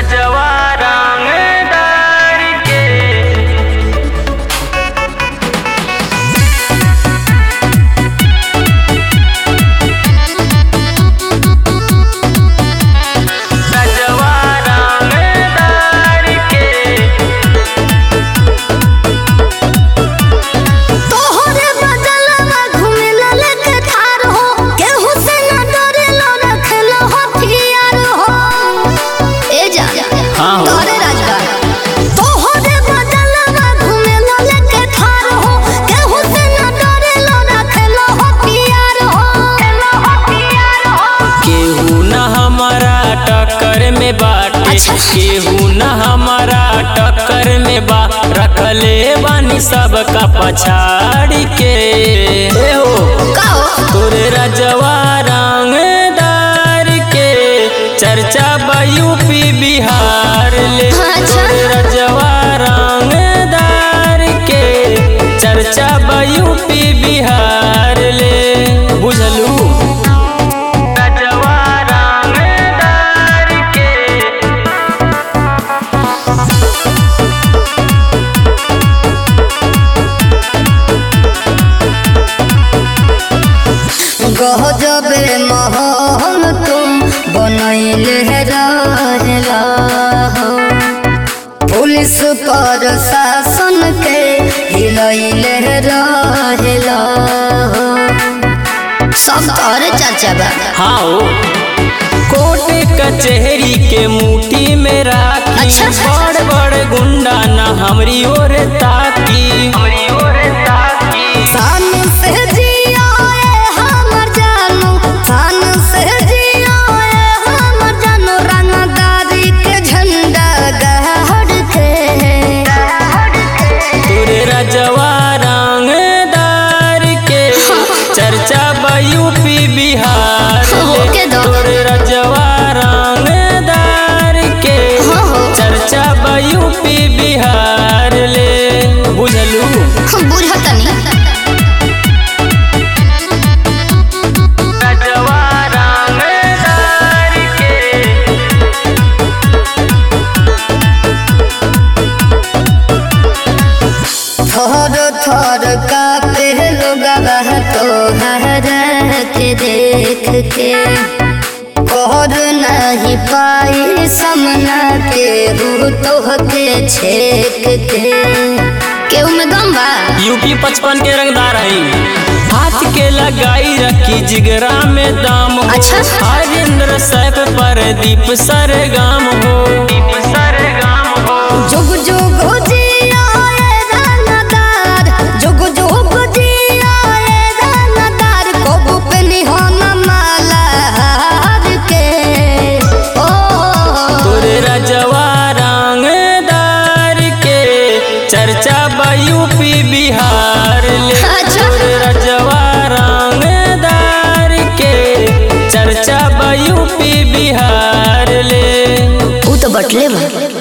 रजवा रंगदार के रजवा रंगदार के तोहरे बदलवा घुमेला लेके ठार हो केहू से ना डरेलो रखेलो हथियार हो ए जा हाँ हो। तोहरे राजगार तोहरे बदलवा घुमेला लेके ठार हो केहू से ना डरेलो रखेलो हथियार हो हथियार हो केहू न हमारा टक्कर में बाटे अच्छा। केहू न हमारा टक्कर में बा रखले बानी सबका पछाड़ी के ए हो का हो तोरे रजवा रंगदार के चर्चा बा यूपी बिहार ले अच्छा। तोरे रजवा रंगदार के चर्चा बा यूपी बिहार ले बुझलू रजवा रंगदार के गजबे महल तुम बनैले रहेला हो पुलिस पर शासन के हिलैले रहेला हो सब तोहरे चर्चा बा हाँ हो कोर्ट कचहरी के मुट्ठी में राखी अच्छा। बड़ बड़ गुंडा ना हमरी ओर ताकी हमरी ओर ताकी सान से जियाए हमर जानू सान से जियाए हमर जानू रंगदारी के झंडा गहड़ के तोरे रजवा रंगदार के चर्चा बा यूपी बिहार हो, ले। के दो। तोरे रजवा रंगदार के हो, हो। चर्चा बा यूपी बिहार ले बुझलू बुझतनी रजवा रंगदार के थर थर कापे लोगवा तोहर के देख के कर नहीं पाई समना के रू तोह के छेक के केहू में दम बा यूपी पचपन के रंगदार है हाथ के लगाई रखी जिगरा में दाम हो अच्छा। हरिंद्र सैफ पर दीप सरगाम हो दीप सरगाम हो जुग जुग जियाए रंगदार जुग जुग जियाए रंगदार कबू पे निहन माला हार के ओ तोरे रजवा रंगदार के चर्चा बा यूपी बिहार ले अच्छा। तोरे रजवा रंगदार के चर्चा बा यूपी बिहार ले ऊ तो बटले बा